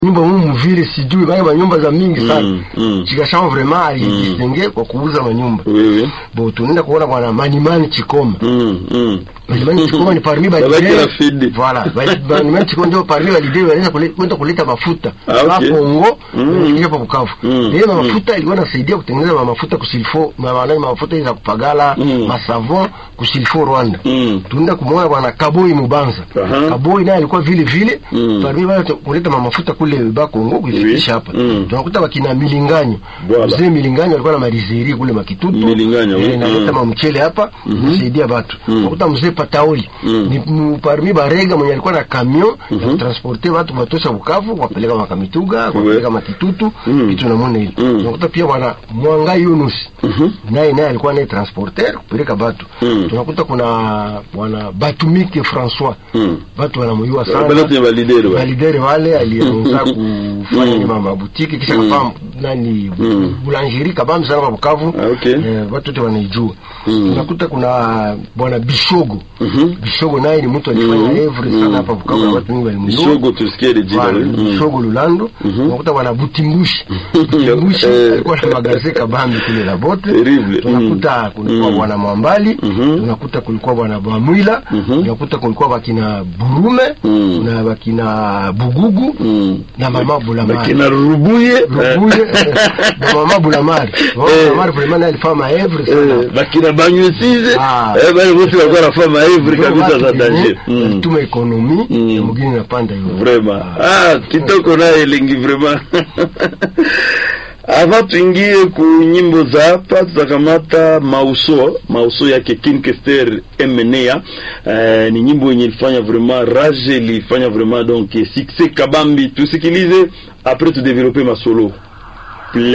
nyumba mumu vile sijui bale manyumba za mingi sana Mm, mm. chikashama vraiment alijisenge kwa kuuza manyumba Oui, oui. bo tunaenda kuona bwana Manimani Chikoma Mm, mm. Manimani Chikoma ni parmi ba Babaki leader. Rafidi. Voilà, ba- Manimani Chikoma ndio parmi ba leader walienda kule- kwenda kuleta mafuta Ah, kwa okay. Kongo Mm. kufikia hapa Bukavu. Mm, Ile mm. mafuta ilikuwa inasaidia kutengeneza ma- mafuta kusilfo, ma- maana mafuta hizo za kupagala, Mm. masavon kusilfo Rwanda. Mm. Tunaenda kumwona bwana Kaboi Mubanza. Aha. Kaboi naye alikuwa vile vile Mm. parmi wale kuleta ma- mafuta kule ba Kongo kuifikisha Oui. hapa. Mm. Tunakuta wakina Milinganyo. Voilà. Mzee Milinganyo alikuwa na malizeri kule Makitutu. Milinganyo, oui. Eh, naleta Mm. mamchele hapa kusaidia watu. Mm. Nakuta mzee Pataoli Mm. ni mu- parmi barega mwenye alikuwa na camion ya kutransporte watu watosha Bukavu kuwapeleka Makamituga, kuwapeleka Matitutu, Mm. kitu namna hili. Mm. Nakuta pia bwana Mwanga Yunus Mhm. naye naye alikuwa naye transporter kupeleka batu. Mm. Tunakuta kuna bwana Batumike François Mm. watu wanamjua Bale sana wote ni validere wale. validere wale alianza kufanya mm. mama butiki kisha Mm. kafaa nani Mm. boulangerie kabambi sana kwa Bukavu Ah, okay. eh, watu wote wanaijua Mm. tunakuta kuna bwana Bishogo Mhm. Bishogo naye ni mtu alifanya Mm. evre sana hapa Bukavu na Mm. watu wengi walimjua Bishogo tusikie ile jina. Bwana, Mm. Bishogo Lulando Mhm. tunakuta bwana Butimbushi Butimbushi Eh. alikuwa na magaze kabambi kule la bote Terrible. tunakuta kulikuwa Mm. bwana Mwambali Mhm. tunakuta kulikuwa bwana Bwamwila Mhm. tunakuta kulikuwa bakina Burume Mm. na bakina Bugugu Mm. na mama Bulamari Bakina Rubuye. Rubuye na mama Bulamari mama Eh. Bulamari vraiment alifanya maevre sana Eh, bakina banywesize Ah. eh, bale wote walikuwa wanafanya maevri kabisa za danger Mm. tuma ekonomi Mm. ya mugini napanda hiyo vraiment ah kitoko naye elingi vraiment ava tuingie ku nyimbo za hapa tutakamata mauso mauso yake King Kester Emenea eh, ni nyimbo yenye ilifanya vraiment rage ilifanya vraiment donc succès kabambi tusikilize après tu développer masolo